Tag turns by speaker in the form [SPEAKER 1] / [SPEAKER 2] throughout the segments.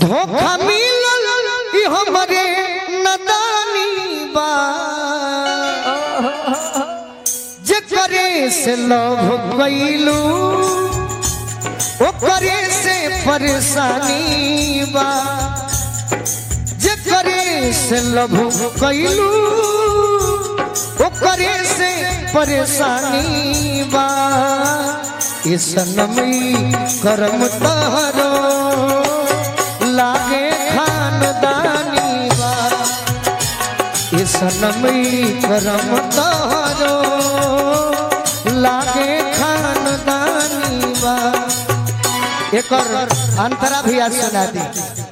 [SPEAKER 1] धोखा मिलल ई हमरे नदानी बा जे करे से लव कैलू ओकरे से परेशानी बा जे करे से लव कैलू ओकरे से परेशानी बा ये सनमी करम तहरो लागे खानदानी बा ये सनमी करम तहरो लागे खानदानी बा एकर अंतरा भी आज सुना दी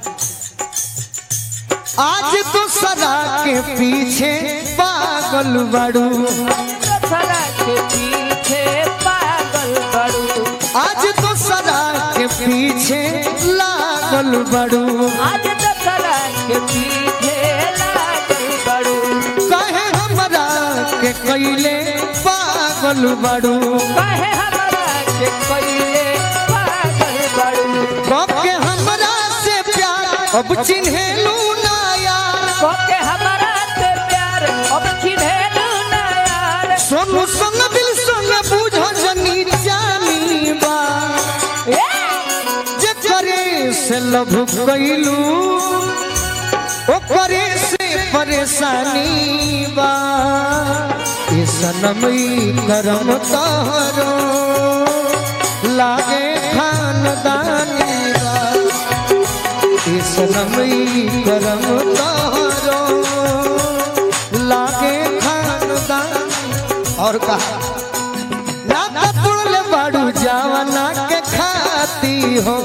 [SPEAKER 1] आज तो सदा के पीछे पागल बड़ू
[SPEAKER 2] सदा के पीछे पागल बड़ू
[SPEAKER 1] आज तो सदा के पीछे लागल बड़ू
[SPEAKER 2] आज तो सदा के पीछे लागल बड़ू
[SPEAKER 1] कहे हमरा के कैले पागल बड़ू
[SPEAKER 2] कहे हमरा के पहिले पागल बड़ू
[SPEAKER 1] के हमरा से प्यार अब चिन्हेलू ना यार
[SPEAKER 2] कोके हमरा से प्यार अब चिन्हेलू ना यार
[SPEAKER 1] सोनू संग दिल संग बुझ जनी जानी बा
[SPEAKER 2] ए!
[SPEAKER 1] जे करे से लभ कैलू ओकरे से परेशानी बा ये सनमई करम तहरो लागे खानदानी बा ये सनमई करम तहरो लागे खानदानी और कहा ना तुड़ले बाड़ू जावना के खाती हो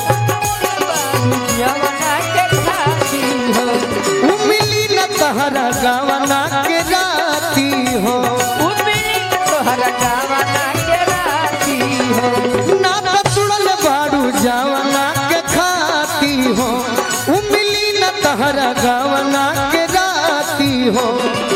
[SPEAKER 2] यमुना के खाती हो
[SPEAKER 1] उमिली न तहरा गावना के राती हो
[SPEAKER 2] उम्मीद तोहरा गावना के राती हो
[SPEAKER 1] ना तुड़ले बाड़ू जावना के खाती हो उमिली न तहरा गावना के राती हो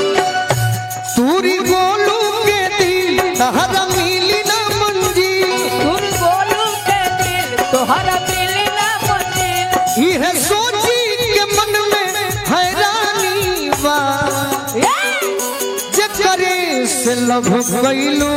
[SPEAKER 1] तूरी गोलू के दिल तहरा मिली न मंजी
[SPEAKER 2] तुम बोलू के दिल तोहरा मिली ना मंजिल
[SPEAKER 1] यह सोची के मन में हैरानी बा जे करे से लभ कैलू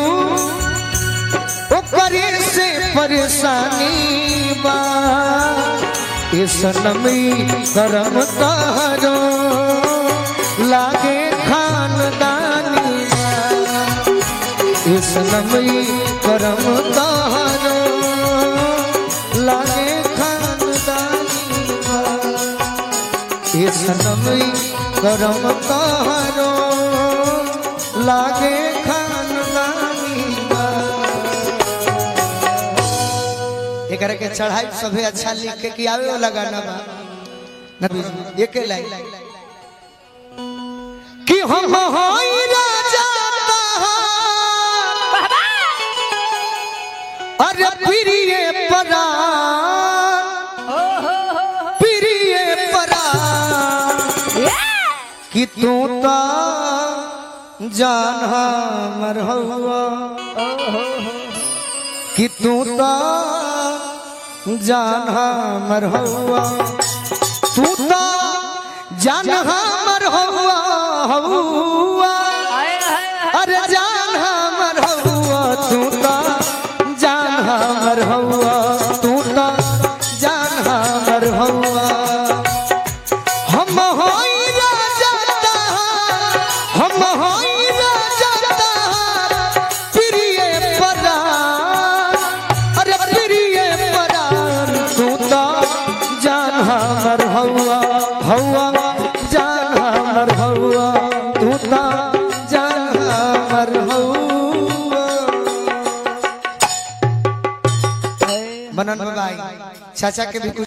[SPEAKER 1] ओकरे से परेशानी बा ये सनमी करम तारो लागे खानदानी बा ये सनमी करम तारो लागे खानदानी बा ये सनमी करम तारो लागे खानदानी बा एकरा के चढ़ाई सभे अच्छा लिख के कि आवे वाला गाना बा नबी एके लाइन कि हम होई राजा तहार अरे प्रिय परा प्रिय परा कि तू तो जान हमर हवा कि तू तो जान हमर हवा तू तो जान हमर हवा हवा अरे जान हमर हवा तू तो जान हमर हवा तू तो जान हमर हवा हम होई राजा तहार हम होई राजा तहार प्रिय परार अरे प्रिय परार तू तो जान हमर हवा हवा जान हमर हवा तू तो जान हमर हवा मनन भाई चाचा के भी कुछ